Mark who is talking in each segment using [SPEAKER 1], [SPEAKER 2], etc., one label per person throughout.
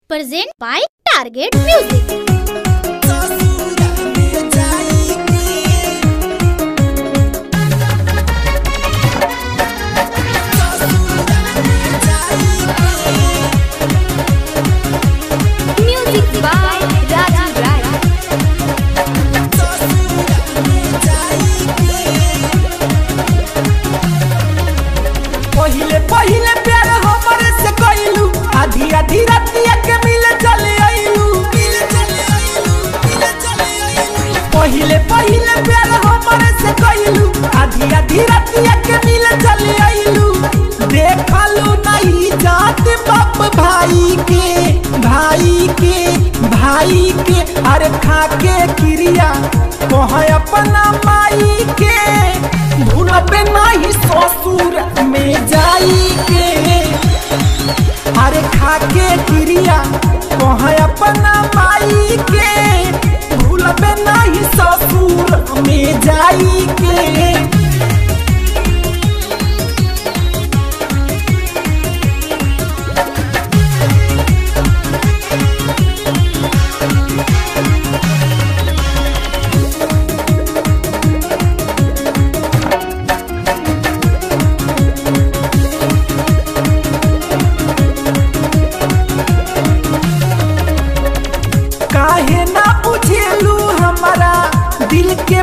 [SPEAKER 1] present by Target Music. Music by Raju Rai.
[SPEAKER 2] पहिले पहिले प्यार हमरे से कइलू आधी आधी रातिया के मिले चले आइलू पहिले पहिले प्यार हमरे से कइलू आधी आधी रातिया के मिले चले आइलू देखलू नहीं जात बाप भाई के भाई के भाई के अरे खा के क्रिया कह अपना माई के भूलबे नहीं ससुर में जाई के अरे खा के क्रिया कह अपना माई के भूलबे नहीं ससुर में जाई के काहे ना बुझेलू हमारा दिल के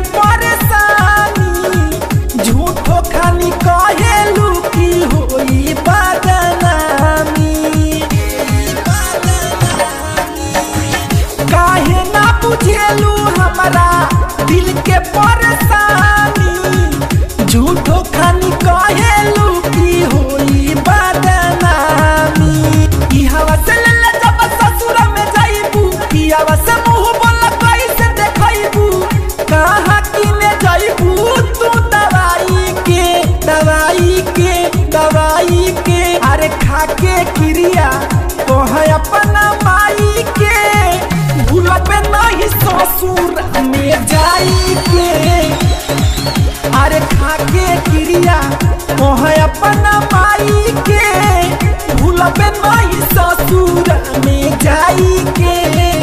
[SPEAKER 2] परेशानी झूठो खानी कहेलू की होई बदनामी काहे ना बुझेलू हमारा दिल के परेशानी झूठो खानी कहेलू की होई बदनामी ई हवा से ले जब ससुर में जाइबू ई हवा से मुंह बोला कैसे देखइबू कहाँ किने जाइबू तू दवाई के दवाई के दवाई के अरे खा के क्रिया कह अपना माई के भूलबे नहीं ससुर में जाई के अरे खा के क्रिया कह अपना माई के भूलबे नहीं ससुर में जाई के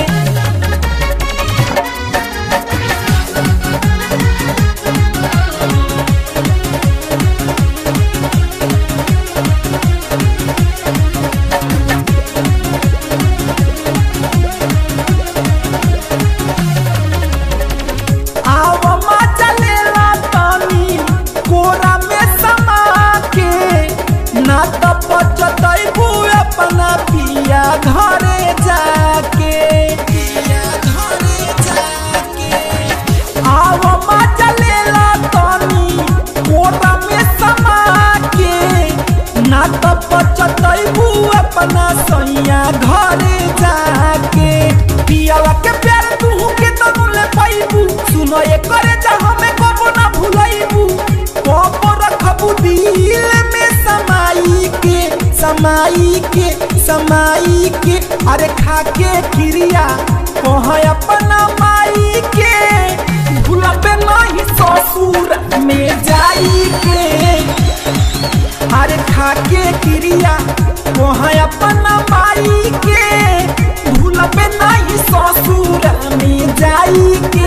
[SPEAKER 2] आव मजा लेला तनी कोरा में समा के ना त पचतैबू अपना पिया घरे जाके पिया घरे जाके आव मजा लेला तनी कोरा में समा के ना त पचतैबू अपना सैया घरे जाके पियावा के प्यार तू के तनु ले पाइबू सुनो ये करे जा हमें कबो ना भुलाइबू कबो रखबू दिल में समाई के समाई के समाई के अरे खा के क्रिया कह अपना माई के भूलबे नहीं ससुर में जाई के अरे खा के क्रिया कह अपना माई के भूलबे नहीं ससुर में जाई के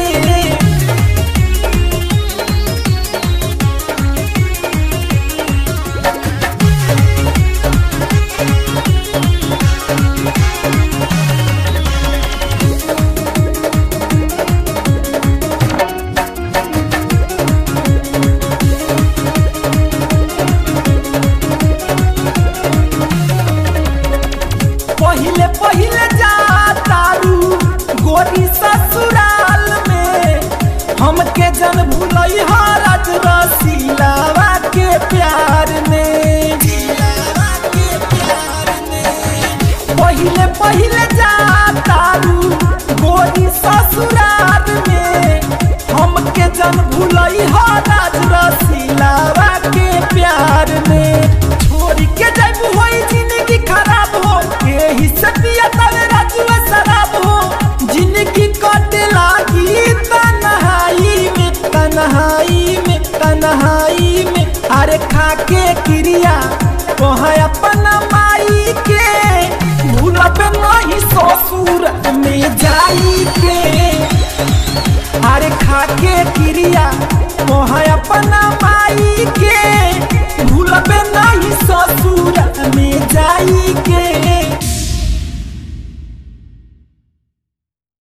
[SPEAKER 2] पहिले पहिले जा तारू गोरी ससुराल में हमके जन भूलई हरज रसीलावा के प्यार में पहिले पहिले जा तारू गोरी ससुराल में हमके जन भूलई हरज रसीलावा के प्यार में छोड़ के जाइबू होई जिंदगी खराब हो यही से पिया तवे राजुआ शराब हो जिंदगी कटे लागी तन्हाई में तन्हाई में तन्हाई में अरे खा के क्रिया कह अपना माई के भूलब नहीं जाई